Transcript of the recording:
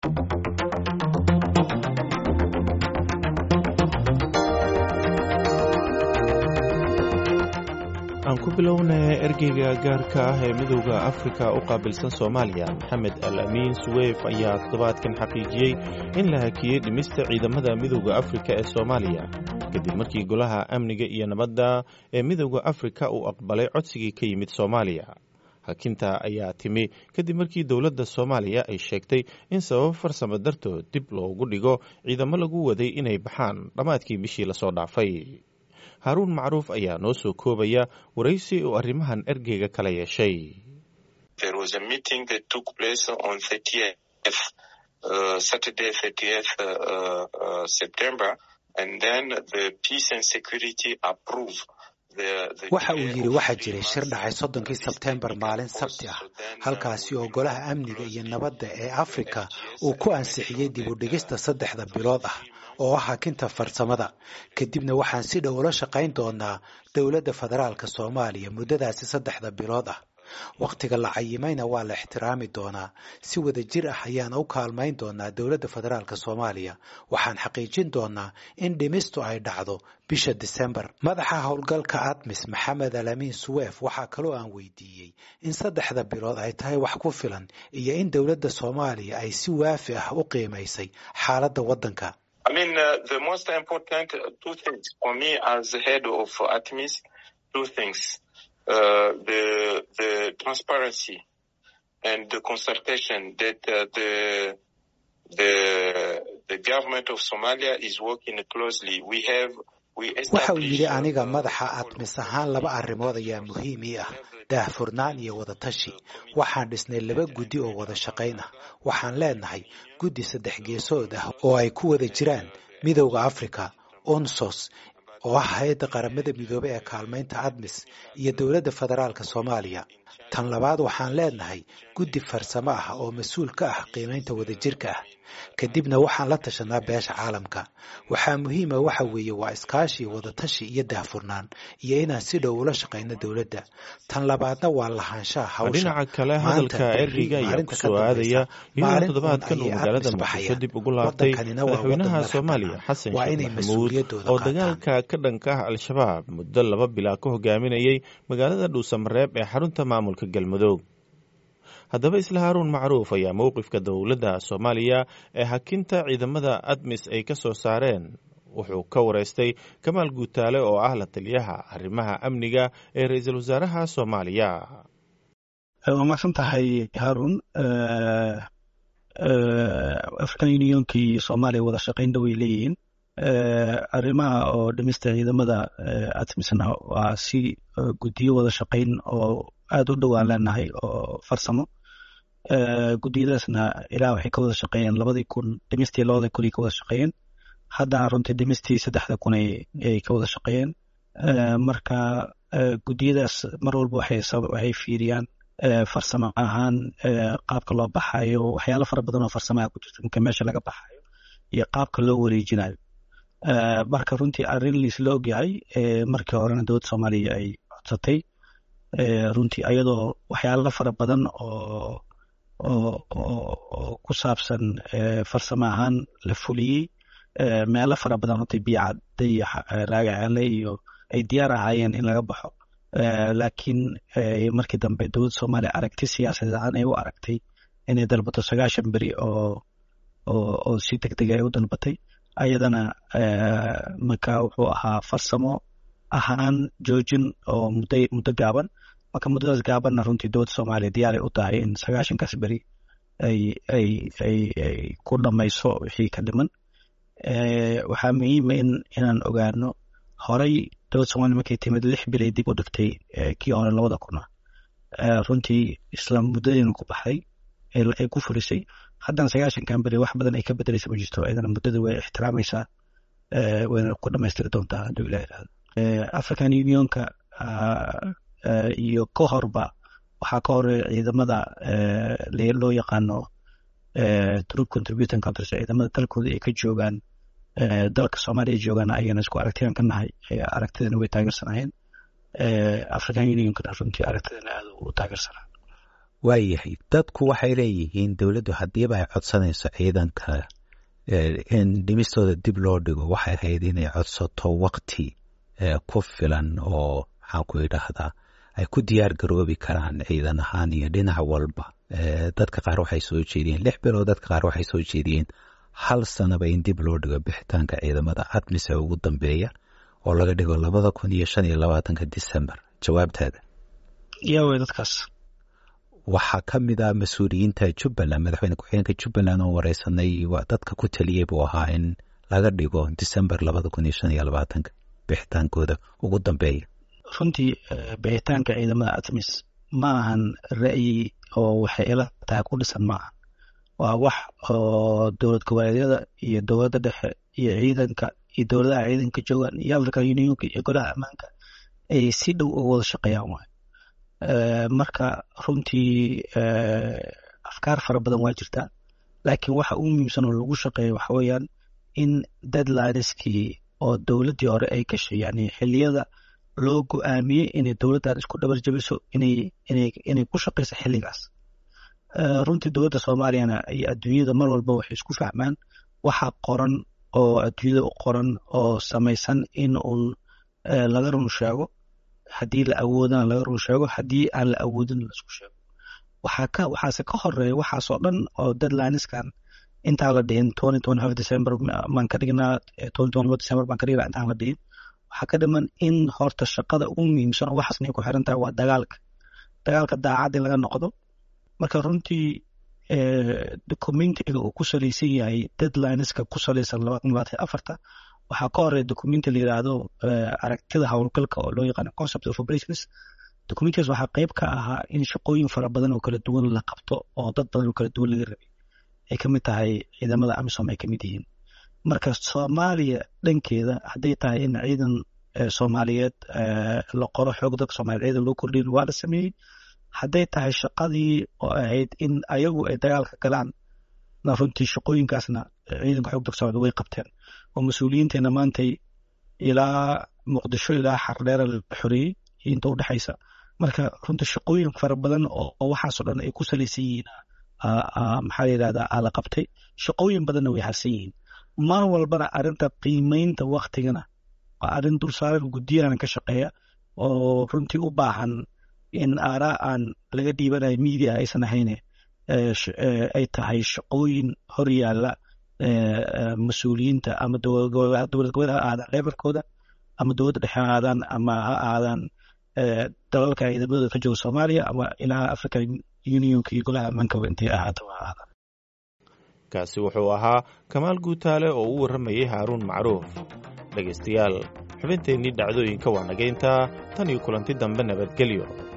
aan ku bilownay ergeyga gaarka ah ee midowda afrika u qaabilsan soomaaliya maxamed al amiin suweyf ayaa toddobaadkan xaqiijiyey in la hakiyey dhimista ciidamada midowda afrika ee soomaaliya kadib markii golaha amniga iyo nabadda ee midowda afrika uu aqbalay codsigii ka yimid soomaaliya hakinta ayaa timi kadib markii dowladda soomaaliya ay sheegtay in sababo farsamo dartood dib loogu dhigo ciidamo lagu waday inay baxaan dhammaadkii bishii lasoo dhaafay haaruun macruuf ayaa noo soo koobaya waraysi uu arrimahan ergeyga kala yeeshay waxa uu yidhi waxaa jiray shir dhacay soddonkii sebteembar maalin sabti ah halkaasi oo golaha amniga iyo nabadda ee afrika uu ku ansixiyey dib u dhigista saddexda bilood ah oo ah hakinta farsamada kadibna waxaan si dhow ula shaqayn doonaa dowladda federaalka soomaaliya muddadaasi saddexda bilood ah wakhtiga la cayimayna waa la ixtiraami doonaa si wada jir ah ayaana u kaalmayn doonaa dowladda federaalka soomaaliya waxaan xaqiijin doonaa in dhimistu ay dhacdo bisha disembar madaxa howlgalka admis maxamed alamiin suweef waxaa kaloo aan weydiiyey in saddexda bilood ay tahay wax ku filan iyo in dowladda soomaaliya ay si waafi ah u qiimaysay xaaladda waddanka I mean, uh, the most important two things for me as the head of ATMIS, two things. Uh, the, the transparency and the consultation that uh, the, the, the government of Somalia is working closely. We have waxa uu yidhi aniga madaxa admis ahaan laba arrimood ayaa muhiim ii ah daahfurnaan iyo wada tashi waxaan dhisnay laba guddi oo wada shaqayn ah waxaan leenahay guddi saddex geesood ah oo ay ku wada jiraan midowda africa onsos oo ah hay-adda qaramada midoobey ee kaalmaynta admis iyo dowladda federaalka soomaaliya tan labaad waxaan leenahay guddi farsamo ah oo mas-uul ka ah qiimaynta wadajirka ah kadibna waxaan la tashanaa beesha caalamka waxaa muhiima waxa weeye waa iskaashi wadatashi iyo daahfurnaan iyo inaan si dhow ula shaqayno dowladda tan labaadna waa lahaanshaha hawsha dhinaca kale hadalka ergeyga ayaa ku soo aadaya iyadoo toddobaadkan uu magaalada muqdisho dib ugu laabtay madaxweynaha soomaaliya xasan sheekh maxamuud oo dagaalka ka dhanka ah al-shabaab muddo laba bilaa ka hogaaminayay magaalada dhuusamareeb ee xarunta maamulka galmudug haddaba isla haaruun macruuf ayaa mowqifka dowladda soomaaliya ee hakinta ciidamada admis ay ka soo saareen wuxuu ka wareystay kamaal guutaale oo ah la taliyaha arrimaha amniga ee ra-iisul wasaaraha soomaaliya waa macsan tahay haaruun african unionka iyo soomaaliya wada shaqaynna way leeyihiin arrimaha oo dhimista ciidamada admisna waa si guddiyo wada shaqayn oo aada u dhowaan leenahay oo farsamo guddiyadaasna ilaa waxay ka wada shaqeeyeen labadii kun dhimistii labada kun ay ka wada shaqeeyeen haddana runtii dhimistii saddexda kun ay ka wada shaqeeyeen marka guddiyadaas mar walba waxay fiiriyaan farsamo ahaan qaabka loo baxayo waxyaalo fara badan oo farsamaha ku jirta marka meesha laga baxayo iyo qaabka loo wareejinayo marka runtii arrin liisla ogyahay markii horena dowladda soomaaliya ay codsatay runtii ayadoo waxyaalo fara badan oo oo ku saabsan farsamo ahaan la fuliyey meelo fara badan runtii biyacadda iyo raagacaale iyo ay diyaar ahaayeen in laga baxo laakiin markii dambe dowladda soomaaliya aragti siyaasadeed ahaan ay u aragtay inay dalbato sagaashan beri oo oo si deg deg ay u dalbatay ayadana marka wuxuu ahaa farsamo ahaan joojin oo muddo muddo gaaban marka muddadaas gaabanna runtii dowladda soomaaliya diyaaray u tahay in sagaashankaas beri ay ay ay ay ku dhamayso wixii ka dhiman waxaa muhiima in inaan ogaano horey dowladda somaaliya markay timid lix bilay dib u dhigtay kii hore labada kuna runtii isla muddadiina ku baxday ay ku furisay haddana sagaashankan beri wax badan ay ka bedelaysa ma jirto ayadana muddada way ixtiraamaysaa wayna ku dhamaystiri doontaa hadduu ilah irahdo african unionka iyo ka horba waxaa ka hore ciidamada loo yaqaano troop contributing countries ciidamada dalkooda ay ka joogaan dalka soomaaliya joogaan ayagana isku aragtiyan ka nahay aragtidana way taageersanayeen african unionkana runtii aragtidana aad u taageersanaa waayahay dadku waxay leeyihiin dowladdu haddiiba ay codsanayso ciidanka in dhimistooda dib loo dhigo waxay ahayd inay codsato wakti ku filan oo maxaan ku idhaahdaa ay ku diyaar garoobi karaan ciidan ahaan iyo dhinac walba dadka qaar waxay soo jeediyeen lix bilood dadka qaar waxay soo jeediyeen hal sanaba in dib loo dhigo bixitaanka ciidamada admise ugu dambeeya oo laga dhigo labada kun iyo shan iyo labaatanka december jawaabtaada yaa wey dadkaas waxaa ka mid ah mas-uuliyiinta jubbaland madaxweyne ku-xigeenka jubbaland oo wareysanay dadka ku taliyey buu ahaa in laga dhigo december labada kun iyo shan iyo labaatanka bixitaankooda ugu dambeeya runtii bixitaanka ciidamada atmis ma ahan ra'yi oo waxay ila tahay ku dhisan maaha waa wax oo dowlad goboleedyada iyo dowladda dhexe iyo ciidanka iyo dowladaha ciidanka joogaan iyo african unionka iyo golaha ammaanka ay si dhow uga wada shaqeeyaan waay marka runtii afkaar fara badan waa jirtaa laakiin waxa ugu muhiimsan oo lagu shaqeeya waxa weeyaan in deadlineskii oo dowladdii hore ay gashay yani xiliyada loo go-aamiyey inay dowladdan isku dhabar jabiso inay inay inay ku shaqeyso xilligaas runtii dowladda soomaaliyana iyo adduunyada mar walba waxay isku fahmaan waxa qoran oo adduunyada u qoran oo samaysan in uun laga run sheego haddii la awoodana laga run sheego haddii aan la awoodin laisku sheego waxaa ka waxaase ka horeeya waxaasoo dhan oo deadlineskan intaan la dhihin twenty twenty five december baan ka dhignaa twenty twenty four december baan ka dhignaa intaan la dhihin waxaa ka dhiman in horta shaqada ugu muhiimsan oo waxaasnay ku xiran tahay waa dagaalka dagaalka daacad in laga noqdo marka runtii documentiga uu ku salaysan yahay deadlineska ku salaysan labaatan labaatan afarta waxaa ka horeeya documenti la yidhaahdo aragtida howlgalka oo loo yaqaano concept of operations documentigaas waxaa qayb ka ahaa in shaqooyin fara badan oo kala duwan la qabto oo dad badan oo kala duwan laga rabay ay ka mid tahay ciidamada amisom ay ka mid yihiin marka soomaaliya dhankeeda hadday tahay in ciidan soomaaliyeed la qoro xoog dadka soomaliya ciidan loo kordhiyo waa la sameeyey hadday tahay shaqadii oo ahayd in ayagu ay dagaalka galaan na runtii shaqooyinkaasna ciidanka xoog dadka soomaliya way qabteen oo mas-uuliyiinteena maantay ilaa muqdisho ilaa xardheera la xoreeyey inta u dhexaysa marka runtii shaqooyin fara badan oo waxaasoo dhan ay ku salaysan yihiin maxaa la yidhahdaa la qabtay shaqooyin badanna way harsan yihiin mar walbana arrinta qiimeynta waktigana waa arrin dulsaaran guddiyana ka shaqeeya oo runtii u baahan in aaraa aan laga dhiibanayo media aysan ahayne ay tahay shaqooyin hor yaalla mas-uuliyiinta ama dowlad goboleed ha aadaan leberkooda ama dowladda dhexe ha aadaan ama ha aadaan dalalka ciidamadooda ka jooga soomaaliya ama ilaa african unionka iyo golaha amaankaba intay ahaato ha aadaan kaasi wuxuu ahaa kamaal guutaale oo u warramayay haaruun macruuf dhegaystayaal xubinteennii dhacdooyinka waa nagayntaa tan iyo kulanti dambe nabadgelyo